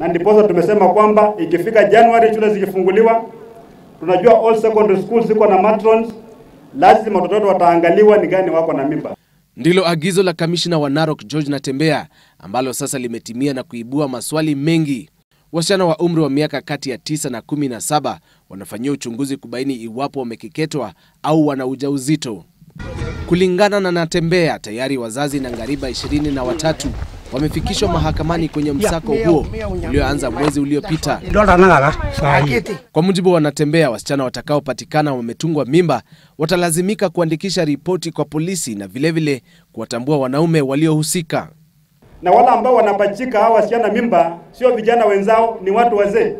na ndiposa tumesema kwamba ikifika Januari shule zikifunguliwa, tunajua all secondary schools ziko na matrons, lazima watoto wataangaliwa ni gani wako na mimba. Ndilo agizo la kamishna wa Narok George Natembea ambalo sasa limetimia na kuibua maswali mengi. Wasichana wa umri wa miaka kati ya tisa na kumi na saba wanafanyia uchunguzi kubaini iwapo wamekeketwa au wana ujauzito. Kulingana na Natembea, tayari wazazi na ngariba ishirini na watatu wamefikishwa mahakamani kwenye msako huo ulioanza mwezi uliopita. Kwa mujibu wa Natembea, wasichana watakaopatikana wametungwa mimba watalazimika kuandikisha ripoti kwa polisi na vilevile kuwatambua wanaume waliohusika. Na wale ambao wanapachika hawa wasichana mimba sio vijana wenzao, ni watu wazee.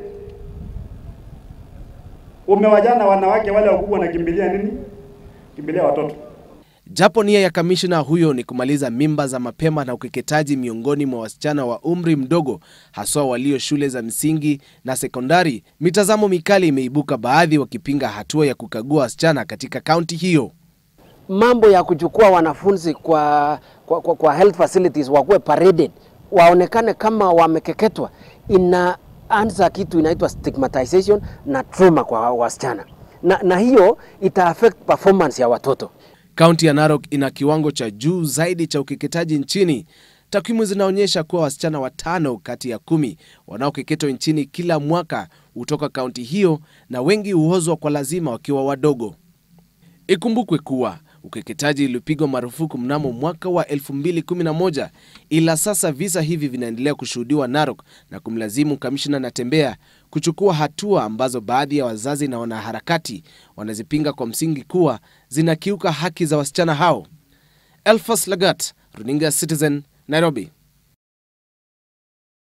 Umewajana wanawake wale wakubwa wanakimbilia nini? Kimbilia watoto. Japo nia ya kamishna huyo ni kumaliza mimba za mapema na ukeketaji miongoni mwa wasichana wa umri mdogo, haswa walio shule za msingi na sekondari, mitazamo mikali imeibuka, baadhi wakipinga hatua ya kukagua wasichana katika kaunti hiyo. Mambo ya kuchukua wanafunzi kwa, kwa, kwa, kwa health facilities wakuwe paraded, waonekane kama wamekeketwa, inaanza kitu inaitwa stigmatization na trauma kwa wasichana na, na hiyo ita affect performance ya watoto. Kaunti ya Narok ina kiwango cha juu zaidi cha ukeketaji nchini. Takwimu zinaonyesha kuwa wasichana watano kati ya kumi wanaokeketwa nchini kila mwaka hutoka kaunti hiyo, na wengi huozwa kwa lazima wakiwa wadogo. Ikumbukwe kuwa ukeketaji ulipigwa marufuku mnamo mwaka wa 2011 ila sasa visa hivi vinaendelea kushuhudiwa Narok na kumlazimu kamishna Natembea kuchukua hatua ambazo baadhi ya wazazi na wanaharakati wanazipinga kwa msingi kuwa zinakiuka haki za wasichana hao. Elfas Lagat, runinga Citizen, Nairobi.